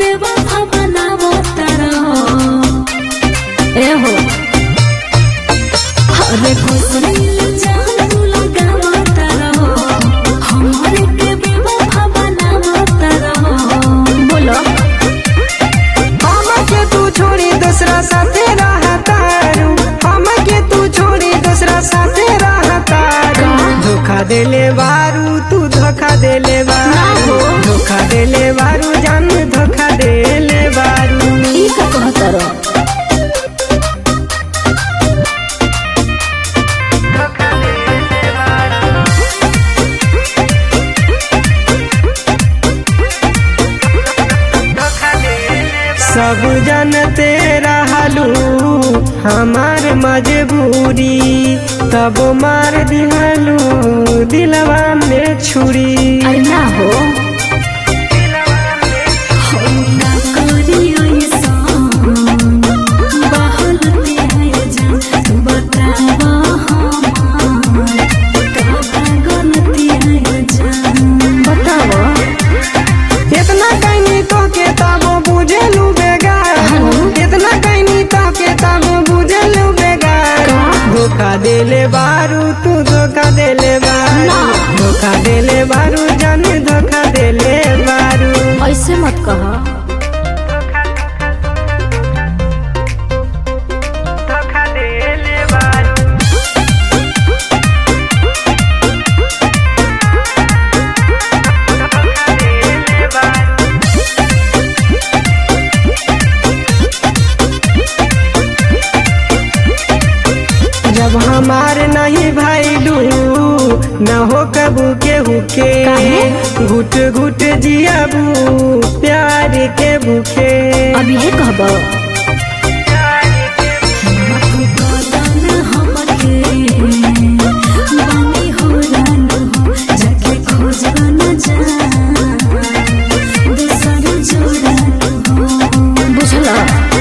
बेवफा बनावो तारा ए हो अरे खुसरी जान तू लगावो तारा हमरे के बेवफा बनावो तारा बोलो हमके तू छोड़ी दूसरा साथे रहतारू हमके तू छोड़ी दूसरा साथे रहतारू धोखा देले बारू तू धोखा देले बारू धोखा देले बारू जान धोखा देले बारू ई का कहतारो सब जानते रहलू हमार मजबूरी तब मार दिहलू दिलवा में छुरी अरे ना हो हम ना करी ऐसन, बहलती है जान, तू बतावा हमार, का गलती है जान। बतावा इतना कहनी तो के तब बुझेलू बेगार इतना कहनी तो के तब बुझेलू बेगार धोखा देले बारू तू धोखा देले बारू ना। धोखा देले बारू जान धोखा देले बारू ऐसे मत कहा धोखा देले बारू धोखा देले बारू जब हमार नहीं भैलू न हो कबू के हुके काहे? घुट घुट जियाबू प्यार के भूखे अभी है कहबो बुझला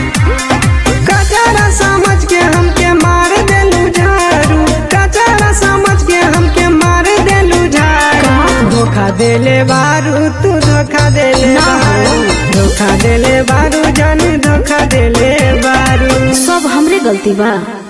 कचरा समझ के हमके मार देलू झाड़ू कचरा समझ के हमके मार देलू झाड़ू धोखा देले बारू तू धोखा देले ना। बारू धोखा देले बारू जान धोखा देले बारू सब हमरे गलती बा